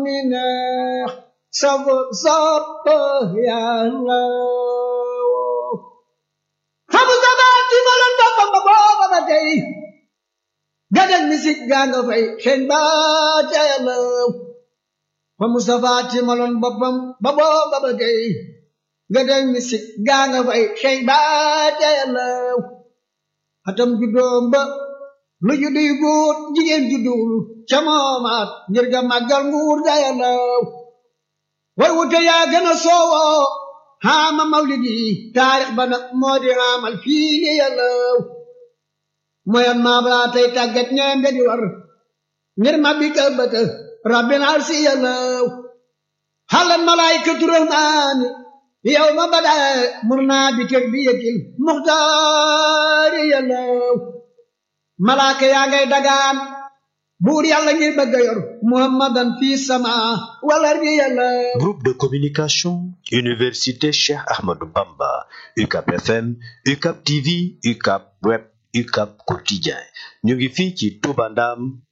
mi neex saf sopp yàlla fa Mustafa ci maloon boppam ba booba ba tey gadeg misik gaa nga fay xeeñ ba ca yàlla fa Mustafa ci maloon boppam ba booba ba tey gadeg misik gaa nga fay xeeñ ba ca yàlla atam juddoom ba lu juddu yu góor jigéen juddul ca moomaat ngir ga màggal nguur ga yàlla war wute yaa gën a soowoo xaama mawlidi taarix ba nag moo di xaamal fii li yàlla moyan maa balaa tey tàggat ñeen di war ngir ma bi ka bëtë rabbin arsi yàlla xalan malaykatu rahmaani yow ma bada mur naa bi kër bi yëkkil muxtaari yàlla malaaka yaa ngay dagaan buur yàlla ngir bëgg a yor muhammadan fii sama wala ri yàlla Groupe de communication Université Cheikh Ahmadou Bamba UCAP FM UCAP TV UCAP Web UCAP Quotidien ñu ngi fii ci Touba Ndam